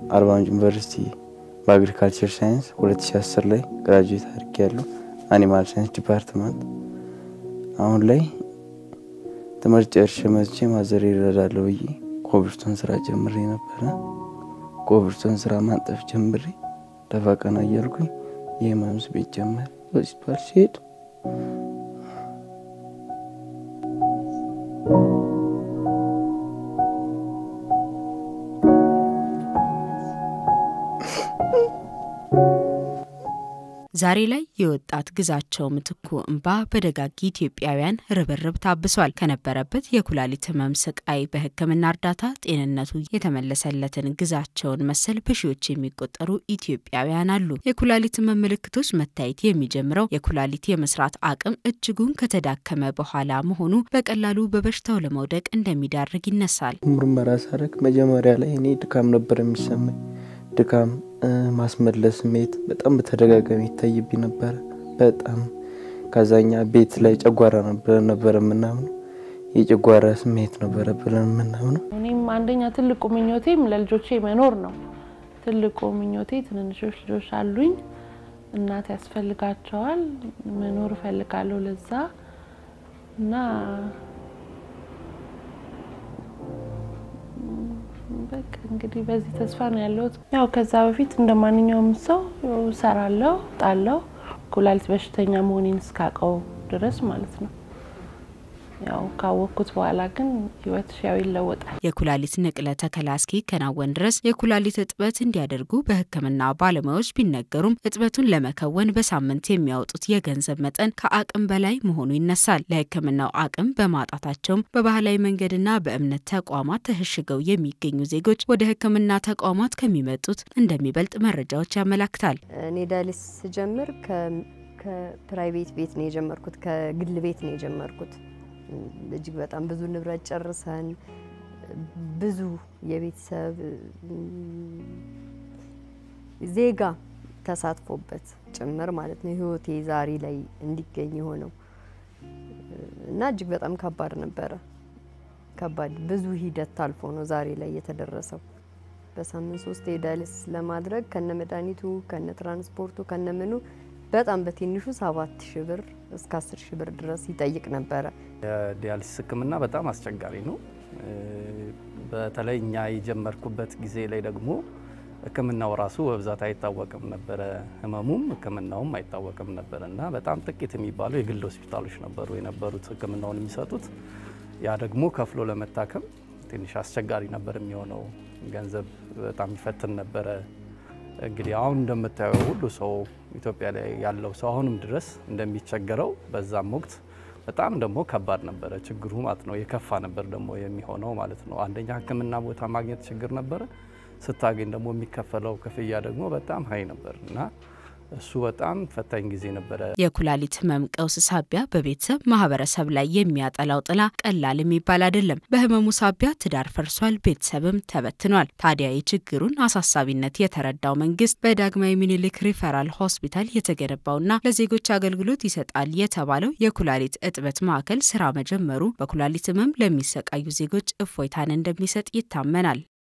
አርባ ምንጭ ዩኒቨርሲቲ በአግሪካልቸር ሳይንስ 2010 ላይ ግራጁዌት አድርጌ ያለው አኒማል ሳይንስ ዲፓርትመንት። አሁን ላይ ትምህርት ጨርሼ መጥቼ ማዘር ይረዳለሁ ብዬ ኮብልስቶን ስራ ጀምሬ ነበረ። ኮብልስቶን ስራ ማንጠፍ ጀምሬ ደፋ ቀና እያልኩኝ የህመምስ ቤት ጀመር ሆስፒታል ሲሄድ ዛሬ ላይ የወጣት ግዛቸው ምትኩ እንባ በደጋግ ኢትዮጵያውያን ርብርብ ታብሷል። ከነበረበት የኩላሊት ህመም ስቃይ በሕክምና እርዳታ ጤንነቱ የተመለሰለትን ግዛቸውን መሰል በሺዎች የሚቆጠሩ ኢትዮጵያውያን አሉ። የኩላሊት ህመም ምልክቶች መታየት የሚጀምረው የኩላሊት የመስራት አቅም እጅጉን ከተዳከመ በኋላ መሆኑ በቀላሉ በበሽታው ለመውደቅ እንደሚዳርግ ይነሳል። ምርመራ ሳረግ መጀመሪያ ላይ እኔ ድካም ነበር የሚሰማኝ ድካም ማስመለስ ስሜት በጣም በተደጋጋሚ ይታይብኝ ነበረ። በጣም ከዛኛ ቤት ላይ ጨጓራ ነበር ነበረ የምናምነው የጨጓራ ስሜት ነበረ ብለን የምናምነው። እኔም አንደኛ ትልቁ ምኞቴም ለልጆቼ መኖር ነው። ትልቁ ምኞቴ ትንንሾች ልጆች አሉኝ፣ እናት ያስፈልጋቸዋል። መኖር እፈልጋለሁ ለዛ እና በቃ እንግዲህ በዚህ ተስፋ ነው ያለሁት። ያው ከዛ በፊት እንደ ማንኛውም ሰው እሰራለሁ፣ ጣለው ኩላሊት በሽተኛ መሆኔን እስካውቀው ድረስ ማለት ነው። ያው ካወቅኩት በኋላ ግን ህይወት ያው ይለወጣል። የኩላሊት ንቅለ ተከላ እስኪከናወን ድረስ የኩላሊት እጥበት እንዲያደርጉ በሕክምና ባለሙያዎች ቢነገሩም እጥበቱን ለመከወን በሳምንት የሚያወጡት የገንዘብ መጠን ከአቅም በላይ መሆኑ ይነሳል። ለሕክምናው አቅም በማጣታቸውም በባህላዊ መንገድና በእምነት ተቋማት ተሸሽገው የሚገኙ ዜጎች ወደ ሕክምና ተቋማት ከሚመጡት እንደሚበልጥ መረጃዎች ያመላክታል። እኔ ዳያሊስ ስጀምር ከፕራይቬት ቤት ነው የጀመርኩት፣ ከግል ቤት ነው የጀመርኩት። እጅግ በጣም ብዙ ንብረት ጨርሰን ብዙ የቤተሰብ ዜጋ ተሳትፎበት ጭምር ማለት ነው ህይወቴ ዛሬ ላይ እንዲገኝ የሆነው እና እጅግ በጣም ከባድ ነበረ። ከባድ ብዙ ሂደት ታልፎ ነው ዛሬ ላይ የተደረሰው። በሳምንት ሶስት ዳያሊስ ለማድረግ ከነ መድኃኒቱ ከነ ትራንስፖርቱ ከነ ምኑ በጣም በትንሹ ሰባት ሺህ ብር እስከ አስር ሺህ ብር ድረስ ይጠይቅ ነበረ። የዲያሊሲስ ህክምና በጣም አስቸጋሪ ነው። በተለይ እኛ የጀመርኩበት ጊዜ ላይ ደግሞ ህክምናው ራሱ በብዛት አይታወቅም ነበረ። ህመሙም ህክምናውም አይታወቅም ነበረ እና በጣም ጥቂት የሚባሉ የግል ሆስፒታሎች ነበሩ የነበሩት ህክምናውን የሚሰጡት። ያ ደግሞ ከፍሎ ለመታከም ትንሽ አስቸጋሪ ነበር የሚሆነው። ገንዘብ በጣም ይፈትን ነበረ። እንግዲህ አሁን እንደምታየው ሁሉ ሰው ኢትዮጵያ ላይ ያለው ሰው አሁንም ድረስ እንደሚቸገረው በዛም ወቅት በጣም ደግሞ ከባድ ነበረ ችግሩ ማለት ነው። የከፋ ነበር ደግሞ የሚሆነው ማለት ነው። አንደኛ ህክምና ቦታ ማግኘት ችግር ነበረ። ስታገኝ ደግሞ የሚከፈለው ክፍያ ደግሞ በጣም ሀይ ነበር እና እሱ በጣም ፈታኝ ጊዜ ነበረ። የኩላሊት ህመም ቀውስ ሳቢያ በቤተሰብ ማህበረሰብ ላይ የሚያጠላው ጥላ ቀላል የሚባል አይደለም። በህመሙ ሳቢያ ትዳር ፈርሷል፣ ቤተሰብም ተበትኗል። ታዲያ የችግሩን አሳሳቢነት የተረዳው መንግስት በዳግማዊ ምኒልክ ሪፈራል ሆስፒታል የተገነባውና ለዜጎች አገልግሎት ይሰጣል የተባለው የኩላሊት እጥበት ማዕከል ስራ መጀመሩ በኩላሊት ህመም ለሚሰቃዩ ዜጎች እፎይታን እንደሚሰጥ ይታመናል።